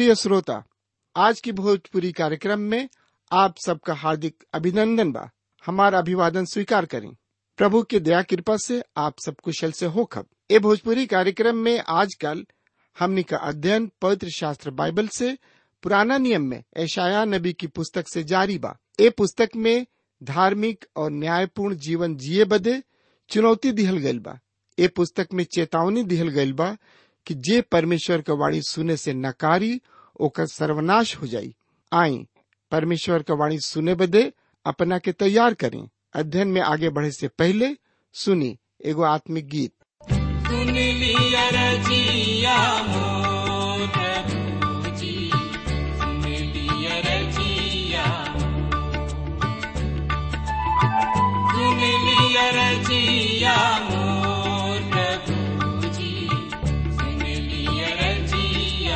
प्रिय श्रोता आज की भोजपुरी कार्यक्रम में आप सबका हार्दिक अभिनंदन बा हमारा अभिवादन स्वीकार करें प्रभु की दया कृपा से आप सब कुशल से हो खब ए भोजपुरी कार्यक्रम में आजकल हमनी का अध्ययन पवित्र शास्त्र बाइबल से पुराना नियम में ऐशाया नबी की पुस्तक से जारी बा ए पुस्तक में धार्मिक और न्यायपूर्ण जीवन जिए बदे चुनौती दिहल गइल बा ए पुस्तक में चेतावनी दिहल गइल बा कि जे परमेश्वर का वाणी सुने से नकारी ओकर सर्वनाश हो जाई आई परमेश्वर का वाणी सुने बदे अपना के तैयार करें अध्ययन में आगे बढ़े से पहले सुनी एगो आत्मिक गीत सुन लिया रजिया मोर प्रभु जी सुन लिया रजिया सुन लिया रजिया मोर प्रभु जी सुन लिया रजिया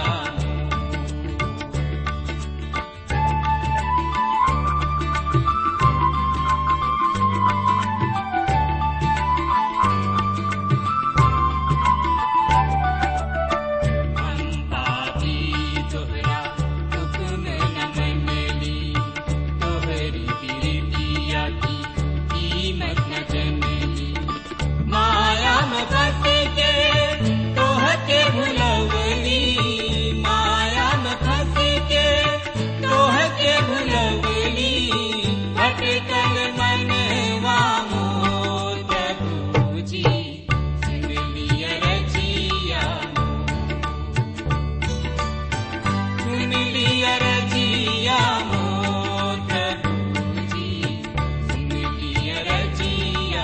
पापी तोहरा हुक्म न मनली तोहरी बिरतिया की कीमत न जनली माया में फंस के तोहके भुलवली माया में फंस के तोहके भुलवली भटकल मनवा मोर प्रभु जी सुन लिया रजिया सुन लिया रजिया मोर प्रभु जी सुन लिया रजिया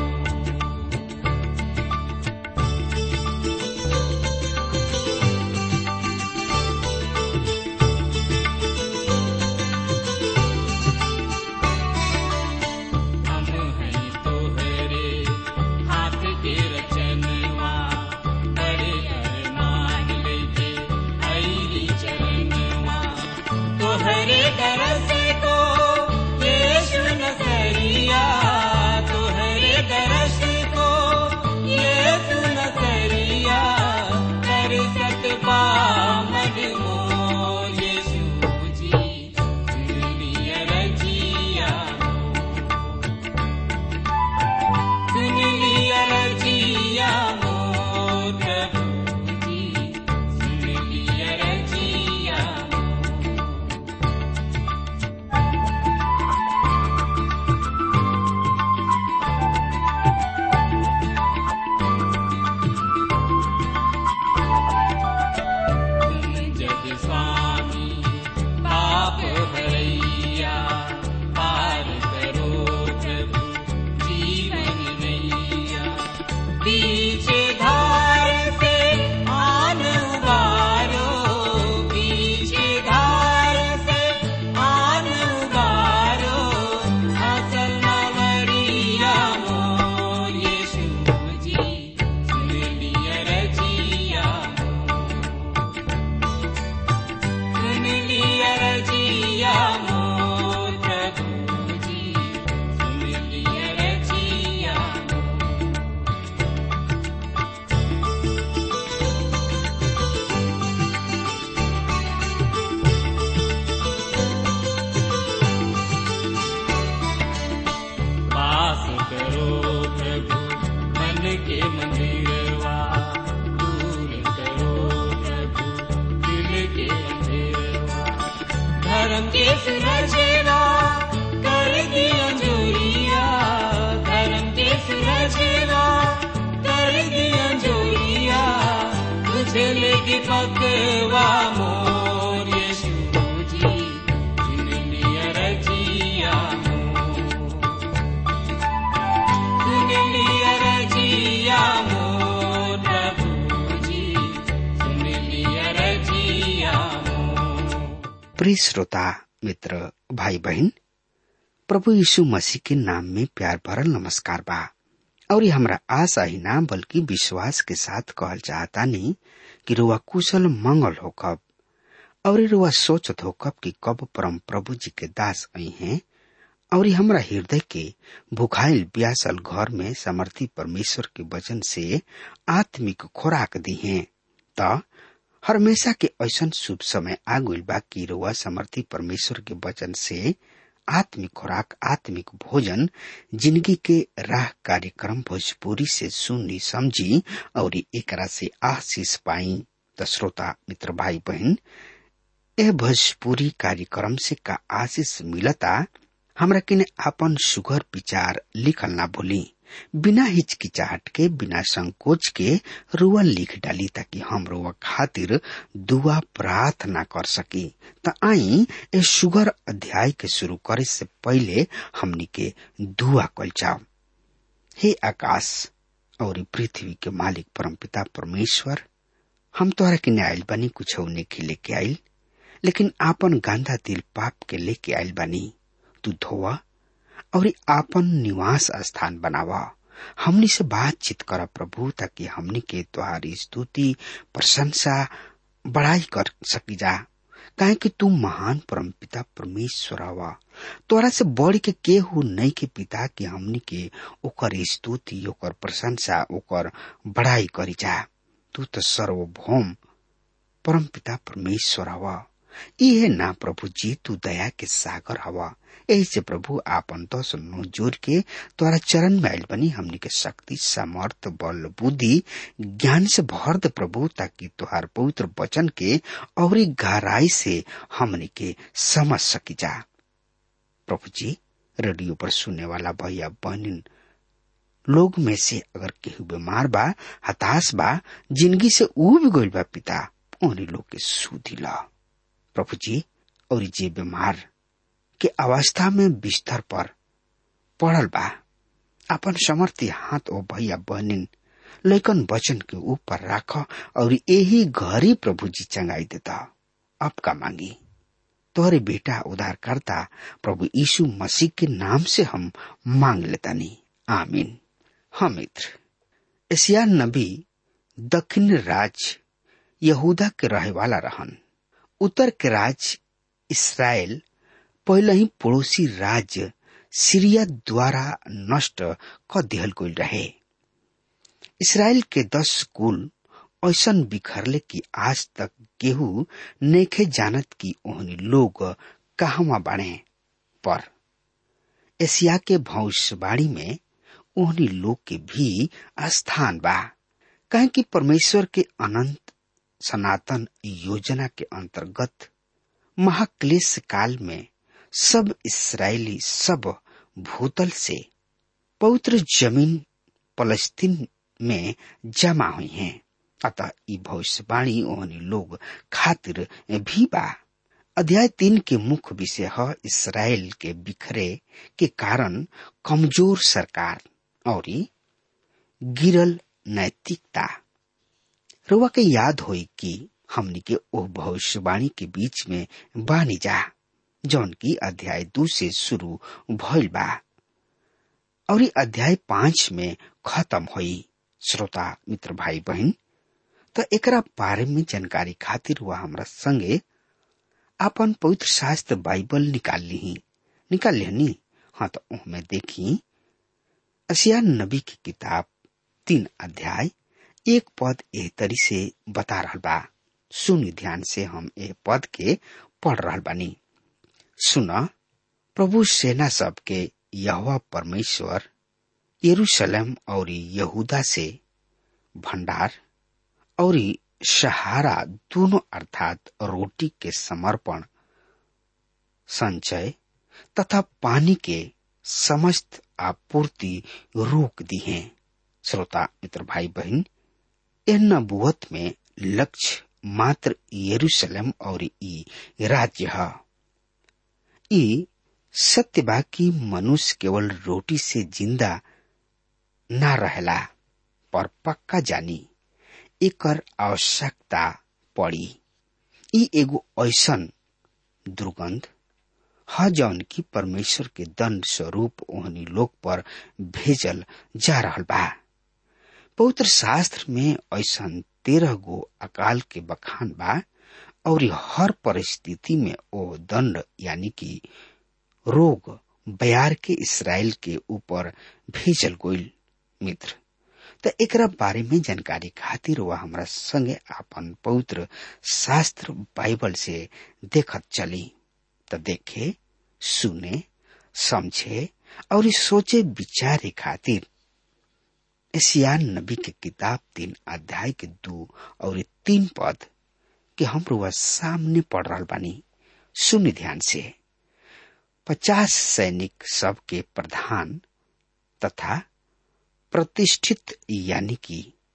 हम हैं तोहरे हाथ के रचनवा बड़े अरमान लेके आईली चरणवा तोहरे दरस को यीशु नसरिया तोहरे दरस को यीशु नसरिया कर सकबा मन मोर यीशु जी दुनिया रजिया सुन लिया रजिया मोर प्रभु जी सुन लिया रजिया तुम जग स्वामी पाप भरैया पार करो प्रभु जीवन नैया पीछे धार से आन उबारो पीछे धार से आन उबारो असल मवरिया मोर यीशु जी सुन लिया रजिया सुन लिया रजिया मोर प्रभु जी सुन लिया रजिया वास करो प्रभु मन के मंदिरवा दूर करो प्रभु दिल के अंधेरवा धर्म के सुरजेवा कर दिया जोरिया धर्म के सुरजेवा कर दिया जोरिया तुझे लेके पकवा मोर यीशु जी चुन लिया रजिया मोर सुन लिया रजिया मोर प्रभु जी सुन लिया रजिया मोर प्रिय श्रोता मित्र भाई बहन प्रभु यीशु मसीह के नाम में प्यार भरल नमस्कार बा और ये हमरा आशा ही ना बल्कि विश्वास के साथ कहल चाहता नहीं कि रुआ कुशल मंगल होकब और रुआ सोचत होकब कि कब परम प्रभु जी के दास आई हैं और ये हमरा हृदय के भुखाइल ब्यासल घर में समर्थी परमेश्वर के वचन से आत्मिक खुराक दी हैं त हमेशा के ऐसन शुभ समय आ गइल बा कि रुआ समर्थी परमेश्वर के वचन से आत्मिक खुराक आत्मिक भोजन जिंदगी के राह कार्यक्रम भोजपुरी से सुनी समझी और एकरा से आशीष पाई त श्रोता मित्र भाई बहन यह भोजपुरी कार्यक्रम से का आशीष मिलता हमरा किने आपन सुगर विचार लिखल ना भूली बिना हिचकिचाहट के बिना संकोच के रुआ लिख डाली ताकि हम रुआ खातिर दुआ प्रार्थना कर सकी त आई ए सुगर अध्याय के शुरू करे से पहले हमनी के दुआ कल जाओ हे आकाश और पृथ्वी के मालिक परमपिता परमेश्वर हम तोहरा के आयल बनी कुछ नहीं लेके आयल लेकिन आपन गांधा दिल पाप के लेके आयल बनी तू धोवा और आपन निवास स्थान बनावा हमनी से बातचीत कर प्रभु ताकि हमनी के तुम्हारी स्तुति प्रशंसा बड़ाई कर सकी जा काहे कि तू महान परम पिता परमेश्वर हवा तोरा से बढ़ के केहू नहीं के पिता कि हमनी के ओकर स्तुति ओकर प्रशंसा ओकर बड़ाई करी जा तू तो सर्वभौम परम पिता परमेश्वर हवा इहे ना प्रभु जी तू दया के सागर हवा यही से प्रभु आपन तो सुनो जोर के तोरा चरण में आयल बनी हमनी के शक्ति सामर्थ बल बुद्धि ज्ञान से भर दे प्रभु ताकि तुहार पवित्र वचन के और गहराई से हमनी के समझ सकी जा प्रभु जी रेडियो पर सुनने वाला भैया बहन लोग में से अगर केहू बीमार बा हताश बा जिंदगी से उब गइल बा पिता उन्हीं लोग के सुधी ला प्रभु जी और जे बीमार के अवस्था में बिस्तर पर पड़ल बा अपन समर्थी हाथ ओ भैया बहनिन लेकिन वचन के ऊपर राख और यही घरी प्रभु जी चंगाई देता अब का मांगी तोहरे बेटा उधार करता प्रभु यीशु मसीह के नाम से हम मांग लेता नहीं आमीन हाँ मित्र एशिया नबी दक्षिण राज यहूदा के रहे वाला रहन उत्तर के राज इसराइल पहले ही पड़ोसी राज्य सीरिया द्वारा नष्ट क दिहल गई रहे इसराइल के दस कुल ऐसन बिखरले कि आज तक केहू नेखे जानत कि ओहनी लोग कहवा बाणे पर एशिया के भविष्यवाणी में ओहनी लोग के भी स्थान बा कहे कि परमेश्वर के अनंत सनातन योजना के अंतर्गत महाक्लेश काल में सब इसराइली सब भूतल से पवित्र जमीन फलस्तीन में जमा हुई हैं अतः ई भविष्यवाणी ओहनी लोग खातिर भी बा अध्याय तीन के मुख्य विषय है इसराइल के बिखरे के कारण कमजोर सरकार और गिरल नैतिकता रुआ के याद होई कि हमनी के ओह भविष्यवाणी के बीच में बानी जा जौन की अध्याय दू से शुरू भइल बा और अध्याय पांच में खत्म हुई श्रोता मित्र भाई बहन तो एकरा बारे में जानकारी खातिर हुआ हमरा संगे अपन पवित्र शास्त्र बाइबल निकाल ली निकाल लिहनी हाँ तो उनमें देखी असिया नबी की किताब तीन अध्याय एक पद एह तरी से बता रहा बा सुन ध्यान से हम ए पद के पढ़ रहा बानी सुन प्रभु सेना सब के यहोवा परमेश्वर यरूशलेम और यहूदा से भंडार और सहारा दोनों अर्थात रोटी के समर्पण संचय तथा पानी के समस्त आपूर्ति रोक दी है श्रोता मित्र भाई बहन यह नबुवत में लक्ष्य मात्र यरूशलेम और ई राज्य है ई सत्य बा कि मनुष्य केवल रोटी से जिंदा ना रहला पर पक्का जानी एकर आवश्यकता पड़ी ई एगो ऐसन दुर्गंध ह जौन की परमेश्वर के दंड स्वरूप ओहनी लोग पर भेजल जा रहल बा पवित्र शास्त्र में ऐसन तेरह गो अकाल के बखान बा और हर परिस्थिति में ओ दंड यानी कि रोग बयार के इसराइल के ऊपर भेजल गोइल मित्र त एकरा बारे में जानकारी खातिर वह हमरा संगे आपन पवित्र शास्त्र बाइबल से देखत चली त देखे सुने समझे और ई सोचे विचारे खातिर एशियान नबी के किताब तीन अध्याय के दो और ई तीन पद के हम रुआ सामने पढ़ रहा बानी सुन ध्यान से पचास सैनिक सब के प्रधान तथा प्रतिष्ठित यानी कि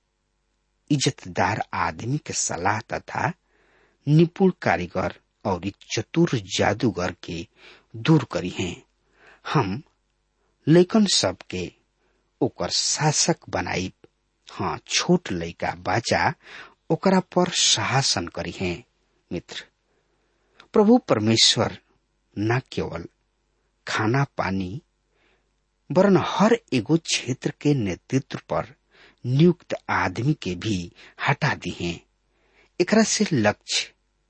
इज्जतदार आदमी के सलाह तथा निपुण कारीगर और चतुर जादूगर के दूर करी हैं हम लेकिन सबके ओकर शासक बनाई हाँ छोट लड़का बाचा ओकरा पर शासन करी हैं मित्र प्रभु परमेश्वर न केवल खाना पानी वरन हर एगो क्षेत्र के नेतृत्व पर नियुक्त आदमी के भी हटा दी हैं एकरा से लक्ष्य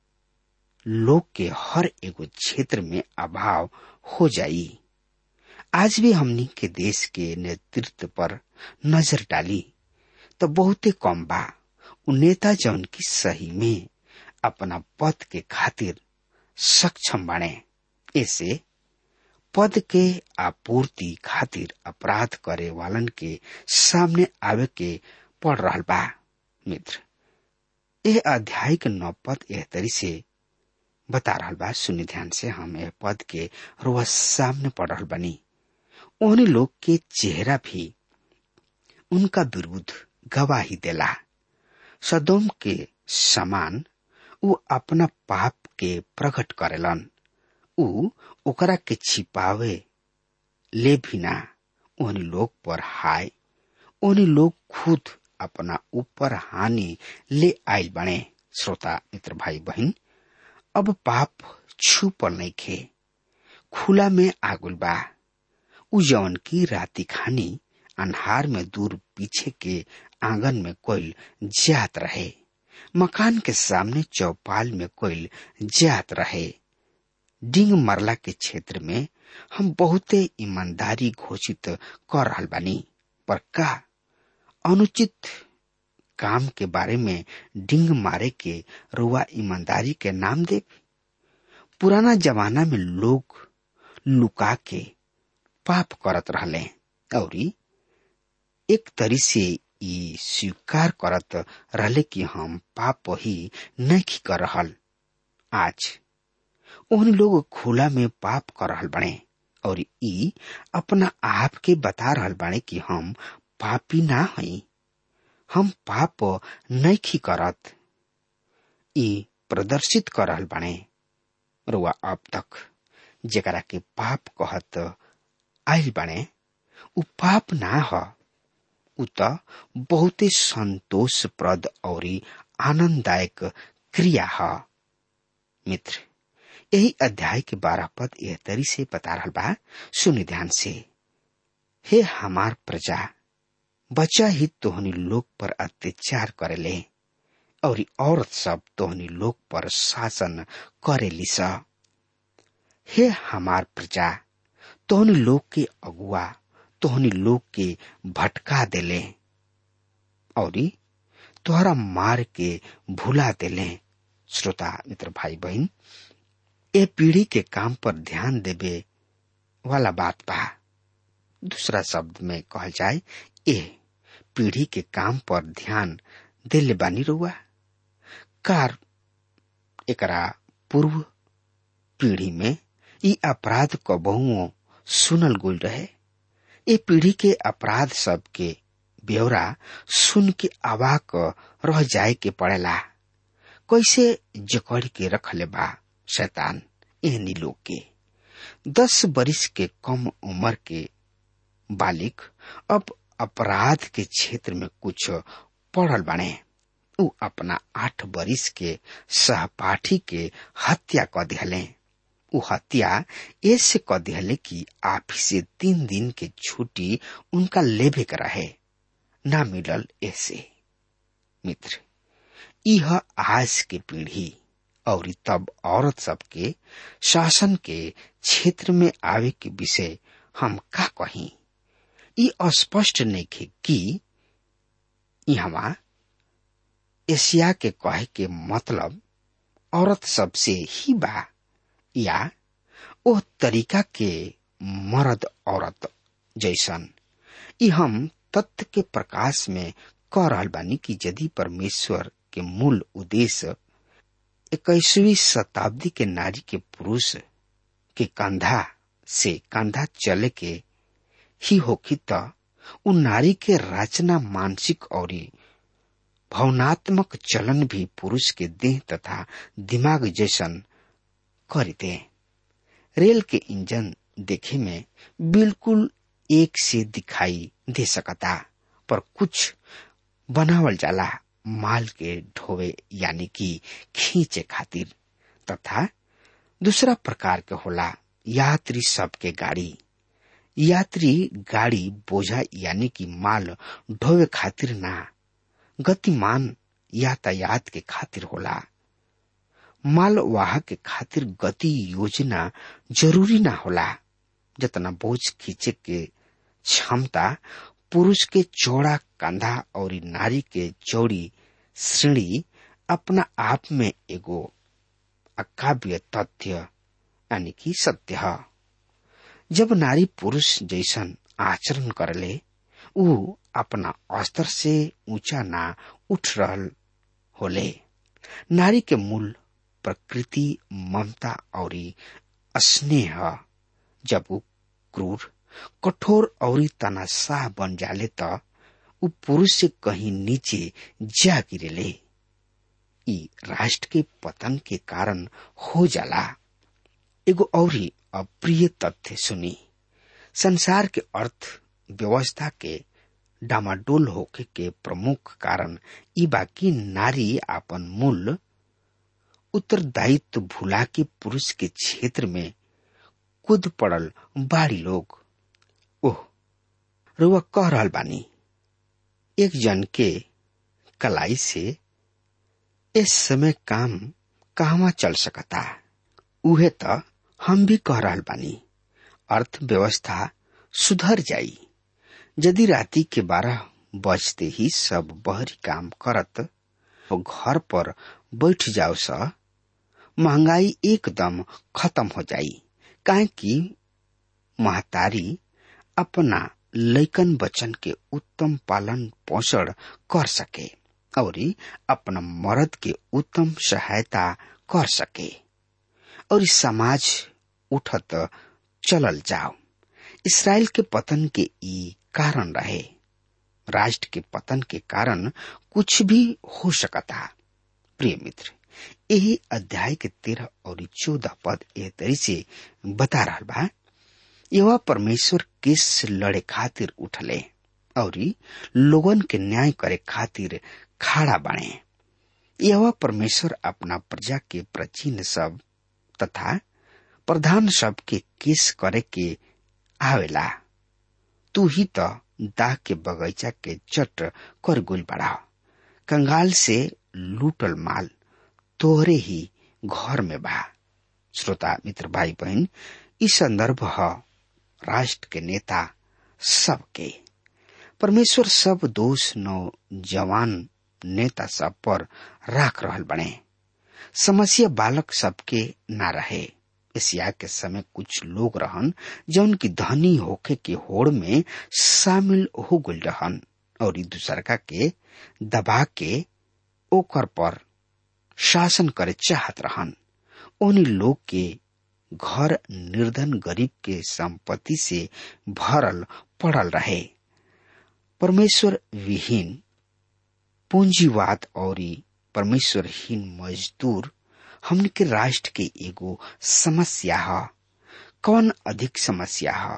लोग के हर एगो क्षेत्र में अभाव हो जाई आज भी हमनी के देश के नेतृत्व पर नजर डाली तो बहुते कम बा उ नेता जौन की सही में अपना पद के खातिर सक्षम बने ऐसे पद के आपूर्ति खातिर अपराध करे वालन के सामने आवे के पड़ रहा बा मित्र यह अध्याय के नौ पद एह तरी से बता रहा बा सुनि ध्यान से हम यह पद के रोज सामने पढ़ रहा बनी उन्हीं लोग के चेहरा भी उनका विरुद्ध गवाही देला सदोम के समान उ अपना पाप के प्रकट करेलन उ ओकरा के छिपावे ले भी ना उन लोग पर हाय उन लोग खुद अपना ऊपर हानि ले आयल बने श्रोता मित्र भाई बहन अब पाप छुपल नहीं खे खुला में आगुल बा उ जौन की राती खानी अन्हार में दूर पीछे के आंगन में कोयल जात रहे मकान के सामने चौपाल में कोयल जात रहे डिंग मरला के क्षेत्र में हम बहुते ईमानदारी घोषित कर रहा बानी पर का अनुचित काम के बारे में डिंग मारे के रुआ ईमानदारी के नाम दे पुराना जमाना में लोग लुका के पाप करत रहले और एक तरी से ई स्वीकार करत रहले कि हम पाप ही नहीं कर रहल आज उन लोग खुला में पाप कर रहल बने और ई अपना आप के बता रहल बाने कि हम पापी ना हई हम पाप नहीं करत ई प्रदर्शित कर रहल बाने रुआ अब तक जेकरा के पाप कहत आयल बाने उ पाप ना ह उ त बहुते संतोषप्रद और आनंददायक क्रिया ह मित्र यही अध्याय के बारह पद यह तरी से बता रहा बा सुनि ध्यान से हे हमार प्रजा बच्चा ही तोहनी लोग पर अत्याचार करेले और औरत सब तोहनी लोग पर शासन करेली स हे हमार प्रजा तोहनी लोग के अगुआ तोहनी लोग के भटका देले और तोहरा मार के भुला देले श्रोता मित्र भाई बहन ए पीढ़ी के काम पर ध्यान देवे वाला बात बा दूसरा शब्द में कहल जाए ए पीढ़ी के काम पर ध्यान दिल बानी रुआ कार एकरा पूर्व पीढ़ी में ई अपराध क बहुओं सुनल गुल रहे ए पीढ़ी के अपराध सब के ब्यौरा सुन के अवाक रह जाए के पड़ेला कैसे जकड़ के रखले बा शैतान एहनी लोग के दस बरिस के कम उम्र के बालिक अब अपराध के क्षेत्र में कुछ पढ़ल बने उ अपना आठ बरिस के सहपाठी के हत्या क दिहले उ हत्या ऐसे क दिहले कि आप से तीन दिन के छुट्टी उनका लेबे के रहे ना मिलल ऐसे मित्र यह आज के पीढ़ी और तब औरत सबके शासन के क्षेत्र में आवे के विषय हम का कही ई स्पष्ट नहीं कि यहाँ एशिया के कहे के मतलब औरत सबसे ही बा या ओ तरीका के मर्द औरत जैसन ई हम तथ्य के प्रकाश में कह रहल बानी कि यदि परमेश्वर के मूल उद्देश्य इक्कीसवीं शताब्दी के नारी के पुरुष के कंधा से कंधा चले के ही होखी त उ नारी के रचना मानसिक और भावनात्मक चलन भी पुरुष के देह तथा दिमाग जैसन कर दे रेल के इंजन देखे में बिल्कुल एक से दिखाई दे सकता पर कुछ बनावल जाला माल के ढोवे यानी कि खींचे खातिर तथा दूसरा प्रकार के होला यात्री सबके गाड़ी यात्री गाड़ी बोझा यानी कि माल ढोवे खातिर ना गतिमान यातायात के खातिर होला माल वाहक के खातिर गति योजना जरूरी ना होला जितना बोझ खींचे के क्षमता पुरुष के चौड़ा कंधा और नारी के चौड़ी श्रेणी अपना आप में एगो अकाव्य तथ्य यानी कि सत्य है जब नारी पुरुष जैसन आचरण करले उ अपना स्तर से ऊंचा ना उठ रहल होले नारी के मूल प्रकृति ममता और स्नेह जब उ क्रूर कठोर और तनाशाह बन जाले त उ पुरुष से कहीं नीचे जा गिरेले ई राष्ट्र के पतन के कारण हो जाला एगो और अप्रिय तथ्य सुनी संसार के अर्थ व्यवस्था के डामाडोल होके के प्रमुख कारण ई बाकी नारी अपन मूल उत्तरदायित्व भुला के पुरुष के क्षेत्र में कूद पड़ल बाड़ी लोग ओह रुआ कह रहल बानी एक जन के कलाई से इस समय काम कहवा चल सकता उहे त हम भी कह रहल बानी अर्थव्यवस्था सुधर जाई यदि राति के बारह बजते ही सब बहरी काम करत और घर पर बैठ जाओ स महंगाई एकदम खत्म हो जाई काहे कि महतारी अपना लैकन बचन के उत्तम पालन पोषण कर सके और अपना मर्द के उत्तम सहायता कर सके और समाज उठत चलल जाओ इसराइल के पतन के ई कारण रहे राष्ट्र के पतन के कारण कुछ भी हो सकता प्रिय मित्र यही अध्याय के तेरह और चौदह पद एह तरी से बता रहा बा यह परमेश्वर किस लड़े खातिर उठले और लोगन के न्याय करे खातिर खड़ा बने यह परमेश्वर अपना प्रजा के प्राचीन सब तथा प्रधान सब के केस करे के आवेला तू ही तो दाह के बगीचा के चट कर गुल बढ़ा कंगाल से लूटल माल तोहरे ही घर में बा श्रोता मित्र भाई बहन इस संदर्भ है राष्ट्र के नेता सबके परमेश्वर सब दोष नौजवान नेता सब पर राख रहल बने समस्या बालक सबके ना रहे एशिया के समय कुछ लोग रहन जौन की धनी होके के होड़ में शामिल हो गल रहन और दूसरका के दबा के ओकर पर शासन करे चाहत रहन उन लोग के घर निर्धन गरीब के संपत्ति से भरल पड़ल रहे परमेश्वर विहीन पूंजीवाद और परमेश्वरहीन मजदूर हमन के राष्ट्र के एगो समस्या है कौन अधिक समस्या है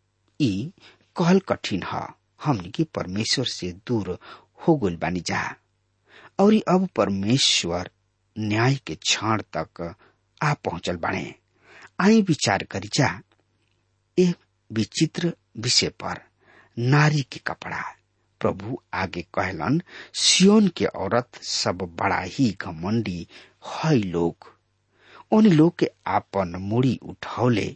ई कहल कठिन है हमन के परमेश्वर से दूर हो गल बानी जा और अब परमेश्वर न्याय के क्षण तक आ पहुंचल बाणे आई विचार करी जा एक विचित्र विषय पर नारी के कपड़ा प्रभु आगे कहलन सियोन के औरत सब बड़ा ही घमंडी है लोग उन लोग के आपन मुड़ी उठौले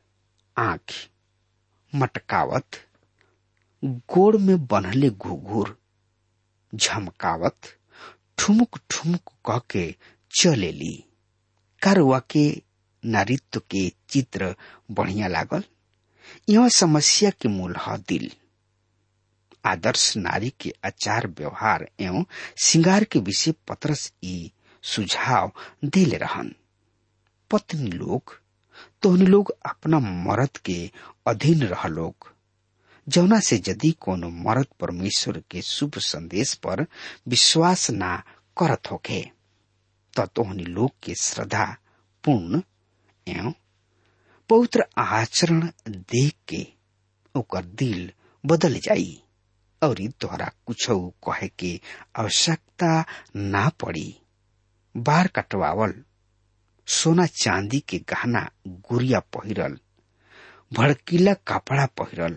आंख मटकावत गोड़ में बनहले घुघुर झमकावत ठुमुक ठुमुक कह के चलेली कारवा के नारित्व के चित्र बढ़िया लागल यह समस्या के मूल है दिल आदर्श नारी के आचार व्यवहार एवं श्रृंगार के विषय पत्रस ई सुझाव दिले रहन पत्नी लोग तोहनी लोग अपना मर्द के अधीन रह लोग जौना से यदि कोनो मर्द परमेश्वर के शुभ संदेश पर विश्वास ना करत होके त तोहनी लोग के श्रद्धा पूर्ण एवं पवित्र आचरण देख के ओकर दिल बदल जाई और तोहरा कुछ कहे के आवश्यकता ना पड़ी बार कटवावल सोना चांदी के गहना गुड़िया पहिरल भड़कीला कपड़ा पहिरल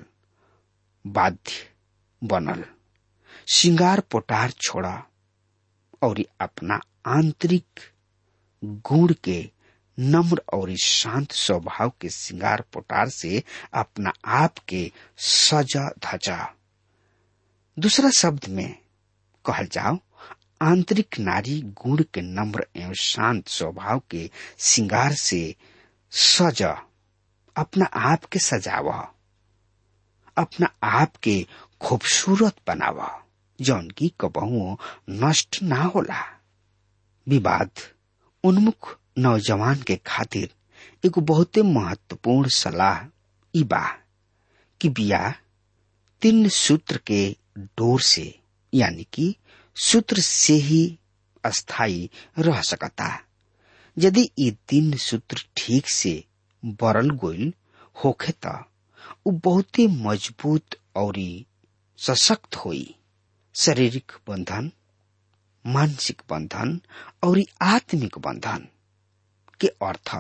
बाध्य बनल श्रृंगार पोटार छोड़ा और अपना आंतरिक गुण के नम्र और शांत स्वभाव के श्रृंगार पोटार से अपना आप के सजा धजा दूसरा शब्द में कहल जाओ आंतरिक नारी गुण के नम्र एवं शांत स्वभाव के श्रृंगार से सज अपना आप के सजाव अपना आप के खूबसूरत बनाव जौन की कबहुओ नष्ट ना होला विवाद उन्मुख नौजवान के खातिर एगो बहुते महत्वपूर्ण सलाह ई बा कि बिया तीन सूत्र के डोर से यानी कि सूत्र से ही अस्थाई रह सकता यदि ये तीन सूत्र ठीक से बरल गोइल होखे त उ बहुते मजबूत और सशक्त होई शारीरिक बंधन मानसिक बंधन और आत्मिक बंधन के अर्थ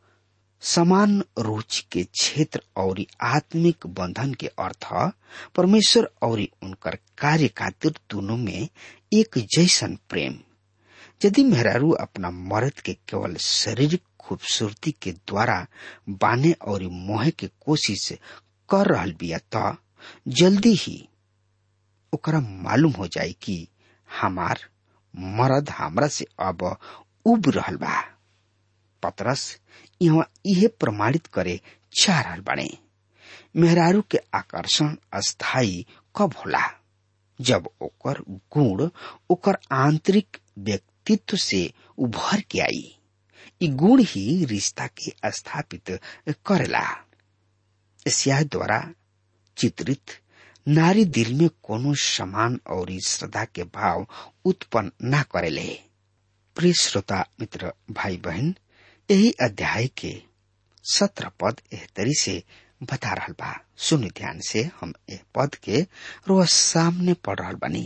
समान रुचि के क्षेत्र और आत्मिक बंधन के अर्थ परमेश्वर और उनकर कार्य खातिर दोनों में एक जैसन प्रेम यदि मेहरारू अपना मर्द के केवल शारीरिक खूबसूरती के द्वारा बाने और मोहे के कोशिश कर रहल बिया त जल्दी ही ओकरा मालूम हो जाए कि हमार मर्द हमरा से अब उब रहल बा पतरस यहाँ इहे प्रमाणित करे चाह रहल बाड़े मेहरारू के आकर्षण अस्थाई कब होला जब ओकर गुण ओकर आंतरिक व्यक्तित्व से उभर के आई ई गुण ही रिश्ता के स्थापित करेला एशिया द्वारा चित्रित नारी दिल में कोनो समान और श्रद्धा के भाव उत्पन्न न करेले प्रिय श्रोता मित्र भाई बहन यही अध्याय के सत्रह पद एहतरी से बता रहल बा सुन ध्यान से हम ए पद के रोज सामने पढ़ रहल बनी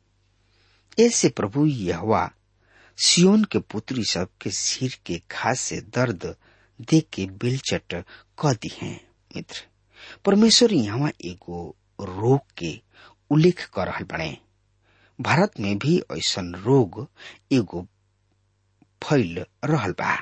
ऐसे प्रभु यहवा सियोन के पुत्री सब के सिर के घास से दर्द देख के बिलचट क दी है मित्र परमेश्वर यहाँ एगो रोग के उल्लेख कर रहल बने भारत में भी ऐसन रोग एगो फैल रहल बा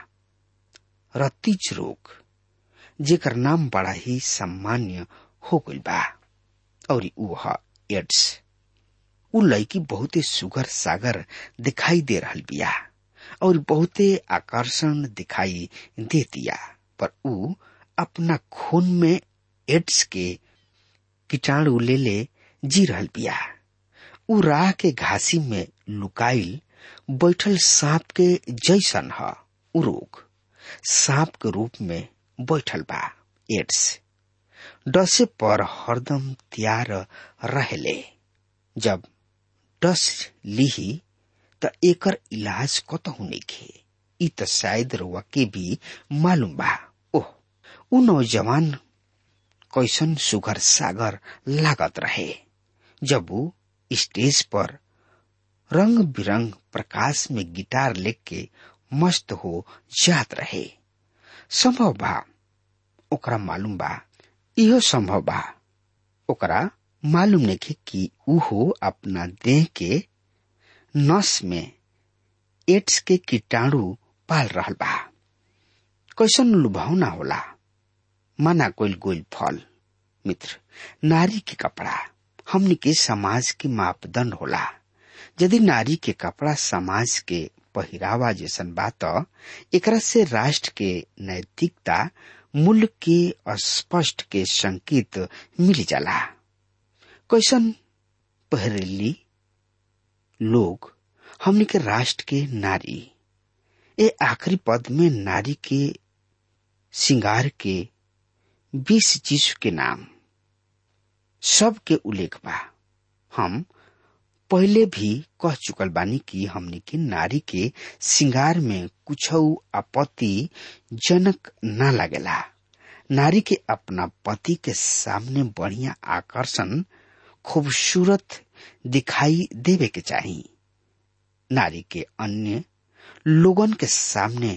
रतीज रोग जेकर नाम बड़ा ही सामान्य हो गइल बा और ऊ ह एड्स उ लड़की बहुते सुगर सागर दिखाई दे रहल बिया और बहुते आकर्षण दिखाई दे दिया पर ऊ अपना खून में एड्स के कीटाणु ले ले जी रहल बिया उ राह के घासी में लुकाइल बैठल सांप के जैसन ह उ रोग सांप के रूप में बैठल बा एड्स डसे पर हरदम तैयार रहेले जब डस लिही त एकर इलाज कतहु नइखे इ त शायद रउआ के भी मालूम बा ओह उ नौजवान कैसन सुगर सागर लागत रहे जब उ स्टेज पर रंग बिरंग प्रकाश में गिटार लेके मस्त हो जात रहे संभव बा ओकरा मालूम बा इहो संभव बा ओकरा मालूम नहीं कि उहो अपना देह के नस में एड्स के कीटाणु पाल रहल बा कैसन लुभावना होला माना कोइल गोइल फल मित्र नारी के कपड़ा हमनी के समाज के मापदंड होला यदि नारी के कपड़ा समाज के पहिरावा जैसन बात एकरा से राष्ट्र के नैतिकता मूल्य के स्पष्ट के संकेत मिल जाला कैसन पहरेली लोग हमने के राष्ट्र के नारी ए आखिरी पद में नारी के श्रृंगार के बीस चीज के नाम सब के उल्लेख बा हम पहले भी कह चुकल बानी कि हमने के नारी के श्रृंगार में कुछ आपत्ति जनक न लगेला नारी के अपना पति के सामने बढ़िया आकर्षण खूबसूरत दिखाई देवे के चाहिए नारी के अन्य लोगन के सामने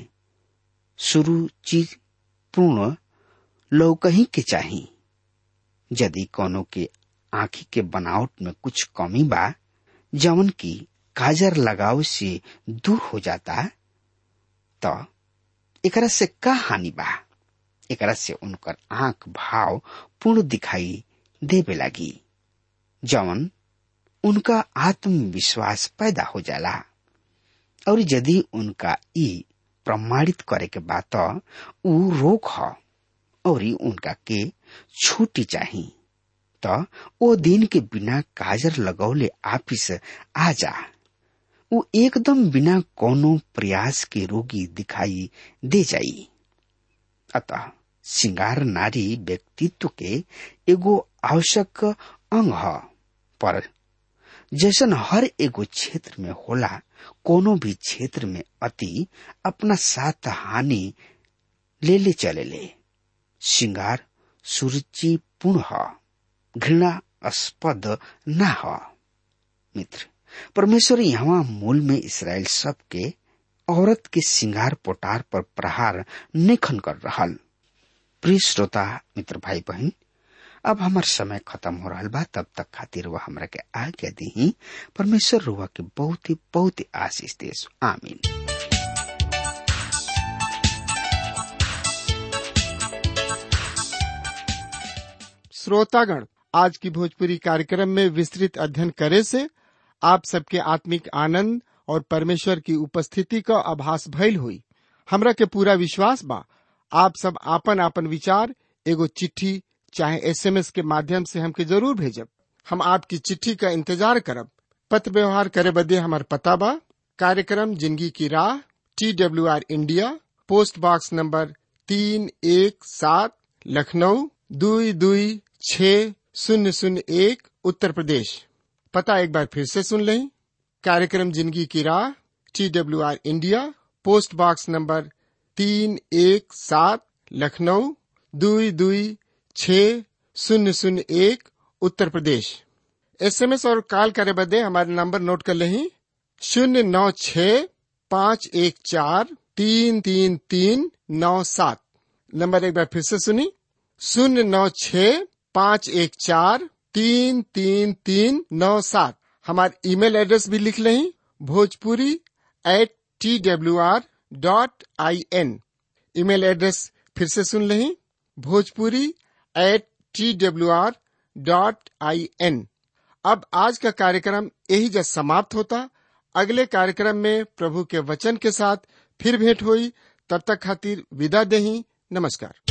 सुरुचिपूर्ण लौकही के चाहिए यदि कोनो के आंखी के बनावट में कुछ कमी बा जवन की काजर लगाव से दूर हो जाता तो एकरा से का हानि बा एकरा से उनकर आंख भाव पूर्ण दिखाई देवे लगी जवन उनका आत्मविश्वास पैदा हो जाला और यदि उनका ई प्रमाणित करे के बात ऊ रोक ह और उनका के छुट्टी चाहिए तो ओ दिन के बिना काजर लगौले आपिस आ जा ऊ एकदम बिना कोनो प्रयास के रोगी दिखाई दे जाई अतः श्रृंगार नारी व्यक्तित्व के एगो आवश्यक अंग ह पर जैसन हर एगो क्षेत्र में होला कोनो भी क्षेत्र में अति अपना साथ हानि ले ले चले ले श्रृंगार सुरुचिपूर्ण ह घृणास्पद न ह मित्र परमेश्वर यहाँ मूल में इसराइल सब के औरत के श्रृंगार पोटार पर प्रहार निखन कर रहा प्रिय श्रोता मित्र भाई बहन अब हमार समय खत्म हो रहा बा तब तक खातिर वह हमरा के आज्ञा दी परमेश्वर रुआ के बहुत ही बहुत ही आशीष देश आमीन श्रोतागण आज की भोजपुरी कार्यक्रम में विस्तृत अध्ययन करे से आप सबके आत्मिक आनंद और परमेश्वर की उपस्थिति का आभास भइल हुई हमरा के पूरा विश्वास बा आप सब आपन आपन विचार एगो चिट्ठी चाहे एसएमएस के माध्यम से हमके जरूर भेजब हम आपकी चिट्ठी का इंतजार करब पत्र व्यवहार करे बदे हमार पता बा कार्यक्रम जिंदगी की राह T W R India post box number तीन एक सात लखनऊ दुई दुई छ शून्य शून्य एक उत्तर प्रदेश पता एक बार फिर से सुन लें कार्यक्रम जिंदगी की राह T W R India post box number तीन एक सात लखनऊ दुई दुई छ शून्य शून्य एक उत्तर प्रदेश एसएमएस और कॉल करे बदे हमारे नंबर नोट कर लें शून्य नौ छ पाँच एक चार तीन तीन तीन नौ सात नंबर एक बार फिर से सुनी शून्य नौ छ पाँच एक चार तीन तीन तीन नौ सात हमारे ईमेल एड्रेस भी लिख लें Bhojpuri at T W R dot I N email address फिर से सुन लें Bhojpuri at T W R dot I N अब आज का कार्यक्रम यही जब समाप्त होता अगले कार्यक्रम में प्रभु के वचन के साथ फिर भेंट हुई तब तक खातिर विदा दही नमस्कार